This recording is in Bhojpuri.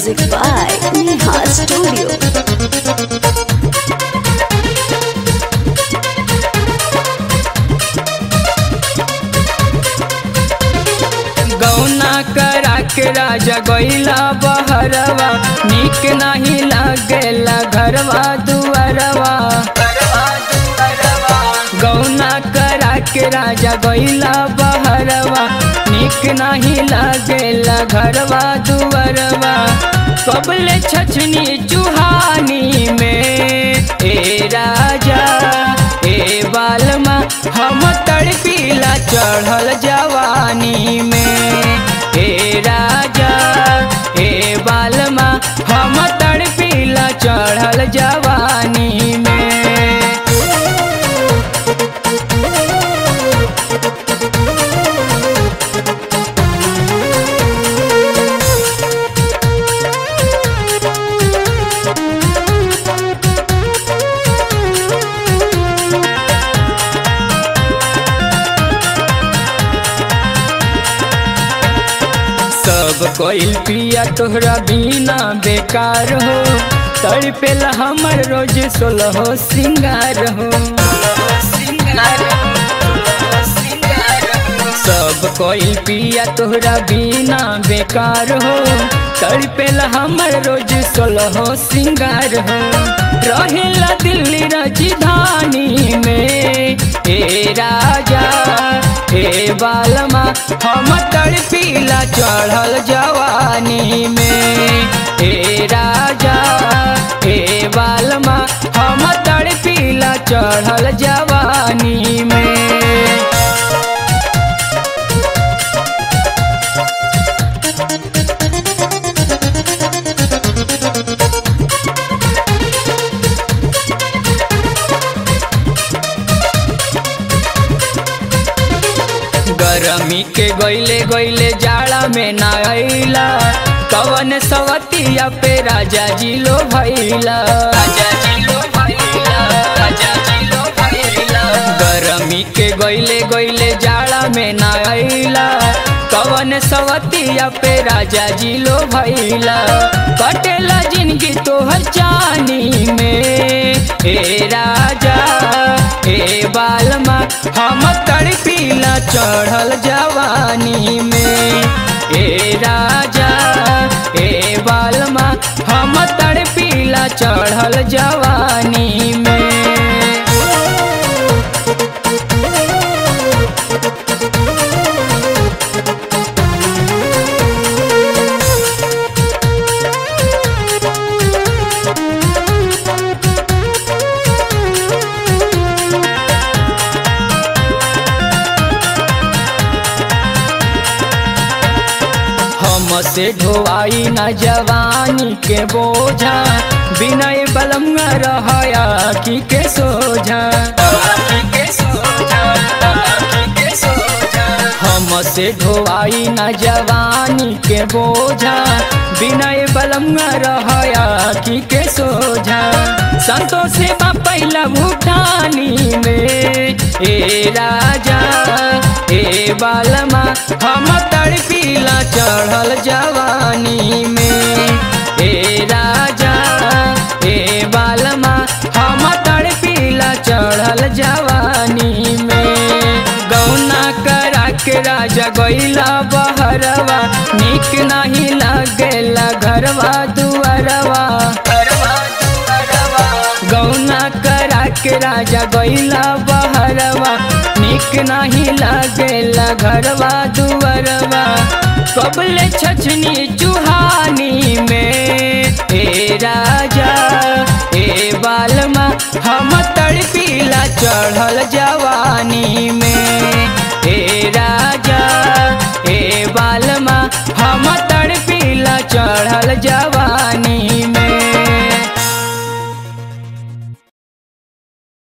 Music by Neha Studio. गौना करा के राजा गईला बहरवा निक नहीं लागेला घरवा दुआरवा गौना करा के राजा गईला बहरवा निक नहीं लागेला घरवा दुआरवा कबले छछनी चुहानी में ए राजा ए बालमा हम तड़पीला चढ़ल जवानी में ए राजा ए बालमा हम तड़पीला चढ़ल जवानी में सब कोइल पिया तोहरा बिना बेकार हो तड़पेला हमर रोज सोलह सिंगार हो सब कोइल पिया तोहरा बिना बेकार हो तड़पेला हमर रोज सोलह सिंगार हो रहेला दिल्ली राजधानी में ए राजा ए बालमा हम तड़पीला चढ़ल जवानी में ए राजा ए बालमा हम तड़पीला चढ़ल जवानी में गरमी के गईले गईले जाड़ा में ना अइला कवन सवतिया पे राजा जी लो भइला राजा जी लो भइला राजा जी लो भइला गरमी के गईले गईले जाड़ा में ना अइला कवन सवतिया पे राजा जी लो भइला कटेला जिंदगी तोहर जानी में ए राजा ए बालमा हम तड़पीला चढ़ल जवानी में ए राजा ए बालमा हम तड़पीला चढ़ल जवानी में हमसे ढोवाई न जवानी के बोझा बिनय बलम रहया की के सोझा हमसे ढोवाई न जवानी के बोझा बिनय बलम रहया की के सोझा संतोष से पहिला भूटानी में ए राजा ए बालमा हम तड़पीला चढ़ल जवानी में ए राजा ए बालमा हम तड़पीला चढ़ल जवानी में गौना करा के राजा गईला बहरवा निक नहीं लागेला घरवा दुआरवा गौना करा के राजा गईला बहरवा निक नहीं लागेला घरवा दुआरवा कबले छछनी चुहानी में ए राजा ए बालमा हम तड़पीला चढ़ल जवानी में